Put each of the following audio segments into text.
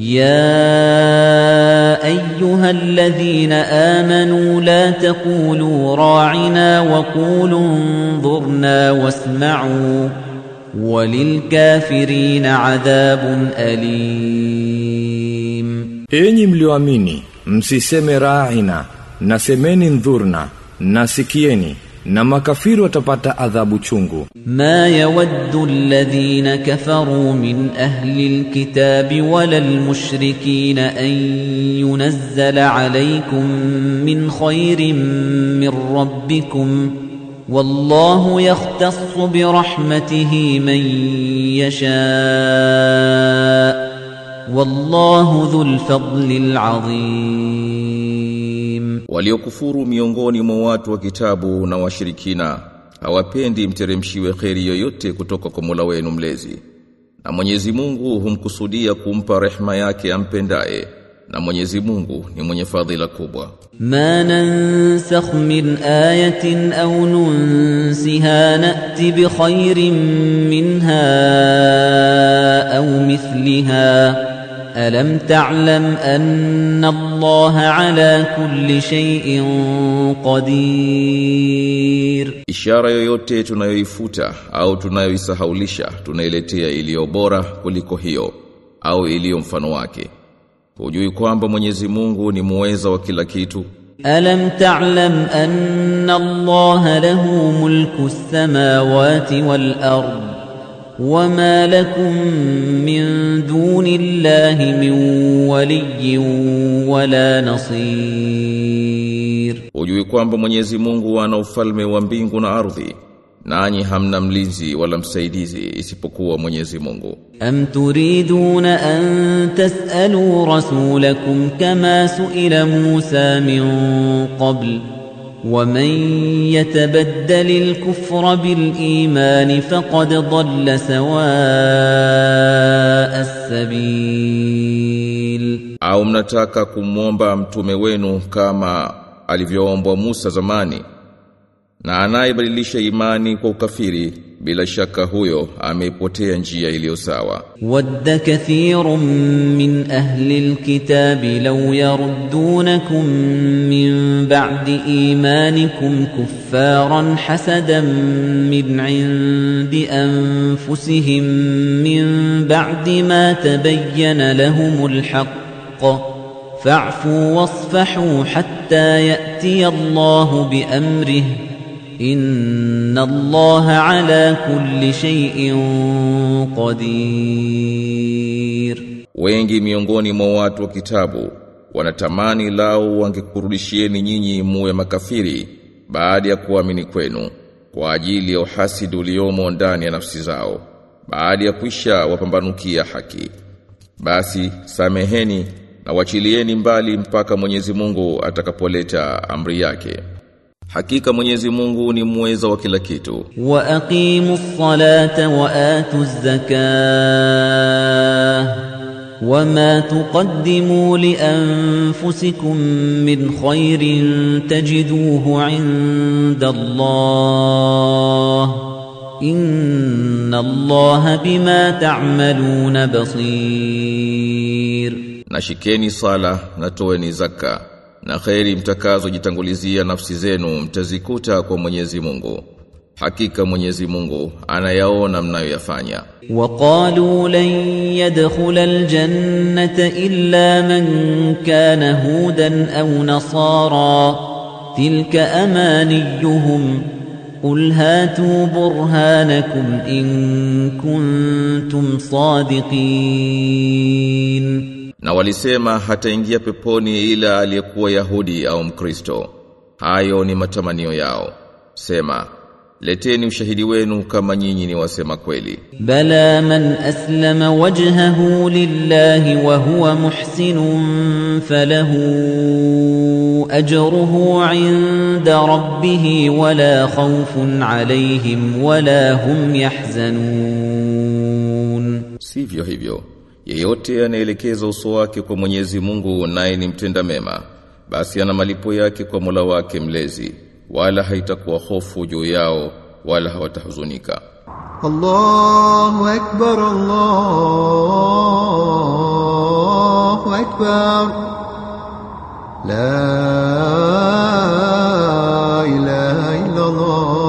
يا ايها الذين امنوا لا تقولوا راعنا وقولوا انظرنا واسمعوا وللكافرين عذاب اليم Enyi mlioamini, msiseme ra'ina, nasemeni ndhurna, nasikieni, na makafiri watapata adhabu chungu. ما يود الذين كفروا من أهل الكتاب ولا المشركين أن ينزل عليكم من خير من ربكم والله يختص برحمته من يشاء والله ذو الفضل العظيم Waliokufuru miongoni mwa watu wa kitabu na washirikina hawapendi mteremshiwe kheri yoyote kutoka kwa Mola wenu mlezi. Na Mwenyezi Mungu humkusudia kumpa rehma yake ampendaye na Mwenyezi Mungu ni mwenye fadhila kubwa. ما ننسخ من آية أو ننسها نأت بخير منها أو مثلها ألم تعلم أن الله على كل شيء قدير Ishara yoyote tunayoifuta au tunayoisahaulisha tunailetea iliyo bora kuliko hiyo au iliyo mfano wake. Hujui kwamba Mwenyezi Mungu ni muweza wa kila kitu? ألم تعلم أن الله له ملك السماوات والأرض وما لكم من دون الله من ولي ولا نصير Hujui kwamba Mwenyezi Mungu ana ufalme wa mbingu na ardhi, nanyi hamna mlinzi wala msaidizi isipokuwa Mwenyezi Mungu. أم تريدون أن تسألوا رسولكم كما سئل موسى من قبل ومن يتبدل الكفر بالإيمان فقد ضل سواء السبيل Au mnataka kumwomba mtume wenu kama alivyoombwa Musa zamani? Na anayebadilisha imani kwa ukafiri bila shaka huyo ameipotea njia iliyo sawa. ود كثير من أهل الكتاب لو يردونكم من بعد إيمانكم كفارا حسدا من عند أنفسهم من بعد ما تبين لهم الحق فاعفوا واصفحوا حتى يأتي الله بأمره إن الله على كل شيء قدير Wengi miongoni mwa watu wa kitabu wanatamani lao wangekurudishieni nyinyi muwe makafiri baada ya kuamini kwenu kwa ajili ya uhasidi uliomo ndani ya nafsi zao baada ya kwisha wapambanukia haki. Basi sameheni na wachilieni mbali mpaka Mwenyezi Mungu atakapoleta amri yake. Hakika Mwenyezi Mungu ni muweza wa kila kitu. وأقيموا الصلاة وآتوا الزكاة وما تقدموا لأنفسكم من خير تجدوه عند الله إن الله بما تعملون بصير na shikeni sala na toeni zaka na kheri mtakazojitangulizia nafsi zenu mtazikuta kwa Mwenyezi Mungu hakika Mwenyezi Mungu anayaona mnayoyafanya وقالوا لن يدخل الجنة إلا من كان هودا أو نصارى تلك أمانيهم قل هاتوا برهانكم إن كنتم صادقين na walisema hataingia peponi ila aliyekuwa Yahudi au Mkristo hayo ni matamanio yao sema leteni ushahidi wenu kama nyinyi ni wasema kweli بلى من أسلم وجهه لله وهو محسن فله أجره عند ربه ولا خوف عليهم ولا هم يحزنون Sivyo hivyo, yeyote anaelekeza uso wake kwa Mwenyezi Mungu naye ni mtenda mema, basi ana malipo yake kwa Mola wake mlezi, wala haitakuwa hofu juu yao wala hawatahuzunika. الله أكبر الله أكبر لا إله إلا الله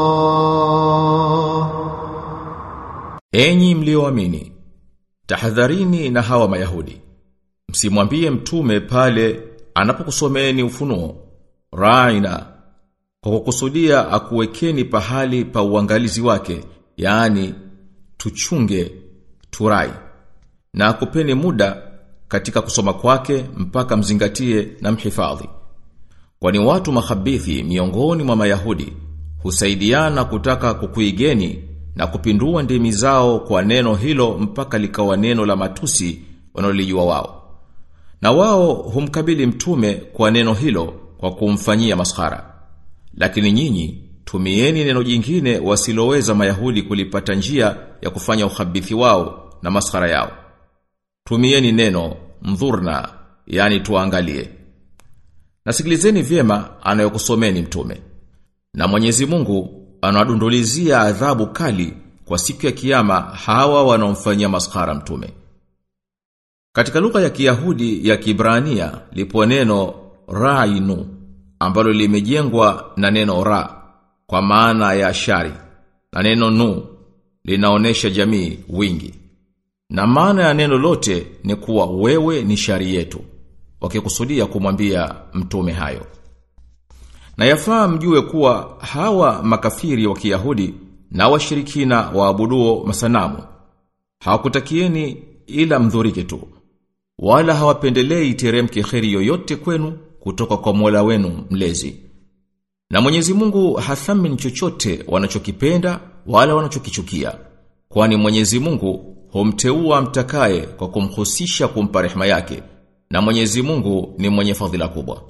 Enyi mlioamini, tahadharini na hawa Mayahudi. Msimwambie mtume pale anapokusomeeni ufunuo, raina kwa kukusudia akuwekeni pahali pa uangalizi wake, yaani tuchunge turai na akupeni muda katika kusoma kwake mpaka mzingatie na mhifadhi. Kwani watu makhabithi miongoni mwa Mayahudi husaidiana kutaka kukuigeni na kupindua ndimi zao kwa neno hilo mpaka likawa neno la matusi wanaolijua wao. Na wao humkabili mtume kwa neno hilo kwa kumfanyia maskhara. Lakini nyinyi tumieni neno jingine wasiloweza Mayahudi kulipata njia ya kufanya ukhabithi wao na maskhara yao. Tumieni neno mdhurna, yani tuangalie. Nasikilizeni vyema anayokusomeni mtume. Na Mwenyezi Mungu anawadundulizia adhabu kali kwa siku ya kiyama hawa wanaomfanyia maskhara mtume. Katika lugha ya Kiyahudi ya Kibrania lipo neno rainu ambalo limejengwa na neno ra kwa maana ya shari na neno nu linaonesha jamii wingi. Na maana ya neno lote ni kuwa wewe ni shari yetu wakikusudia kumwambia mtume hayo. Na yafaa mjue kuwa hawa makafiri wa Kiyahudi na washirikina waabuduo masanamu hawakutakieni ila mdhurike tu wala hawapendelei teremke kheri yoyote kwenu kutoka kwa Mola wenu mlezi. Na Mwenyezi Mungu hathamini chochote wanachokipenda wala wanachokichukia. Kwani Mwenyezi Mungu humteua mtakaye kwa kumhusisha kumpa rehema yake na Mwenyezi Mungu ni mwenye fadhila kubwa.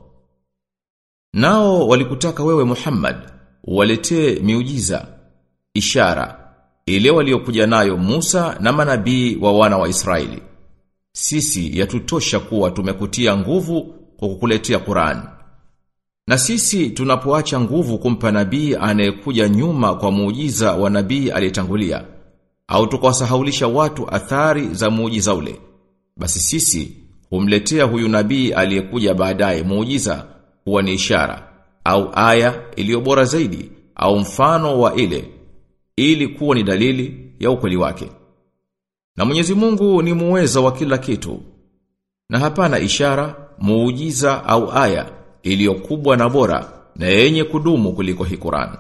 Nao walikutaka wewe Muhammad waletee miujiza, ishara ile waliokuja nayo Musa na manabii wa wana wa Israeli. Sisi yatutosha kuwa tumekutia nguvu kwa kukuletea Qur'an. Na sisi tunapoacha nguvu kumpa nabii anayekuja nyuma kwa muujiza wa nabii aliyetangulia au tukawasahaulisha watu athari za muujiza ule. Basi sisi humletea huyu nabii aliyekuja baadaye muujiza huwa ni ishara au aya iliyo bora zaidi au mfano wa ile ili kuwa ni dalili ya ukweli wake. Na Mwenyezi Mungu ni muweza wa kila kitu. Na hapana ishara, muujiza au aya iliyo kubwa na bora na yenye kudumu kuliko hii Qur'an.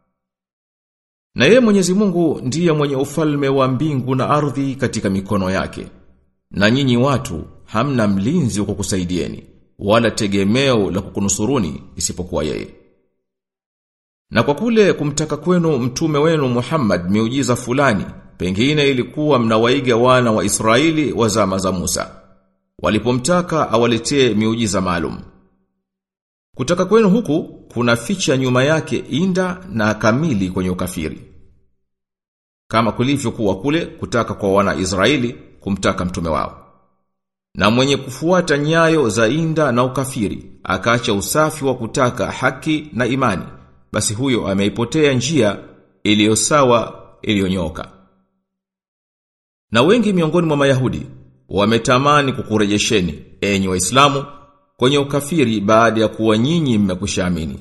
Na yeye Mwenyezi Mungu ndiye mwenye ufalme wa mbingu na ardhi katika mikono yake. Na nyinyi watu hamna mlinzi wa kukusaidieni wala tegemeo la kukunusuruni isipokuwa yeye. Na kwa kule kumtaka kwenu mtume wenu Muhammad miujiza fulani, pengine ilikuwa mnawaiga wana wa Israeli wa zama za Musa. Walipomtaka awaletee miujiza maalum. Kutaka kwenu huku kuna ficha nyuma yake inda na kamili kwenye ukafiri. Kama kulivyokuwa kule kutaka kwa wana Israeli kumtaka mtume wao. Na mwenye kufuata nyayo za inda na ukafiri, akaacha usafi wa kutaka haki na imani, basi huyo ameipotea njia iliyo sawa iliyonyoka. Na wengi miongoni mwa Mayahudi wametamani kukurejesheni enyi Waislamu kwenye ukafiri baada ya kuwa nyinyi mmekushaamini.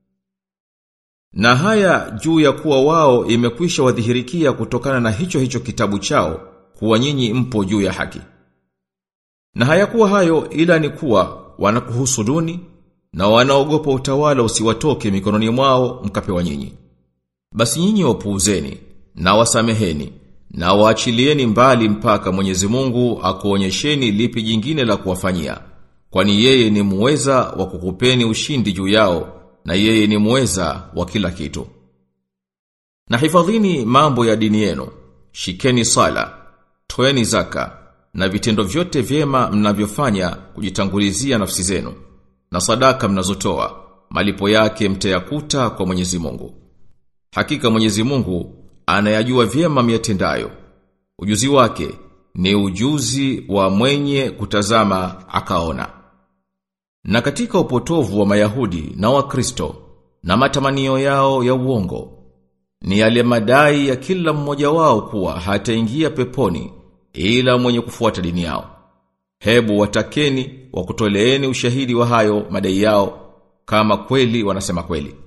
Na haya juu ya kuwa wao imekwisha wadhihirikia kutokana na hicho hicho kitabu chao kuwa nyinyi mpo juu ya haki. Na hayakuwa hayo ila ni kuwa wanakuhusuduni na wanaogopa utawala usiwatoke mikononi mwao mkapewa nyinyi. Basi nyinyi wapuuzeni na wasameheni na waachilieni mbali mpaka Mwenyezi Mungu akuonyesheni lipi jingine la kuwafanyia. Kwani yeye ni muweza wa kukupeni ushindi juu yao na yeye ni muweza wa kila kitu. Na hifadhini mambo ya dini yenu, shikeni sala, toeni zaka na vitendo vyote vyema mnavyofanya kujitangulizia nafsi zenu na sadaka mnazotoa malipo yake mtayakuta kwa Mwenyezi Mungu. Hakika Mwenyezi Mungu anayajua vyema miatendayo. Ujuzi wake ni ujuzi wa mwenye kutazama akaona. Na katika upotovu wa Mayahudi na Wakristo na matamanio yao ya uongo ni yale madai ya kila mmoja wao kuwa hataingia peponi ila mwenye kufuata dini yao. hebu watakeni wakutoleeni ushahidi wa hayo madai yao kama kweli wanasema kweli.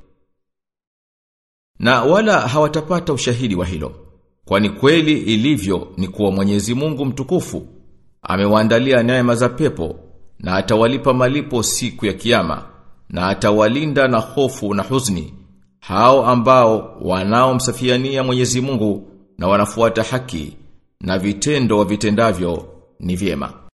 Na wala hawatapata ushahidi wa hilo. Kwani kweli ilivyo ni kuwa Mwenyezi Mungu mtukufu amewaandalia neema za pepo na atawalipa malipo siku ya kiyama na atawalinda na hofu na huzuni hao ambao wanaomsafiania Mwenyezi Mungu na wanafuata haki na vitendo vitendavyo ni vyema.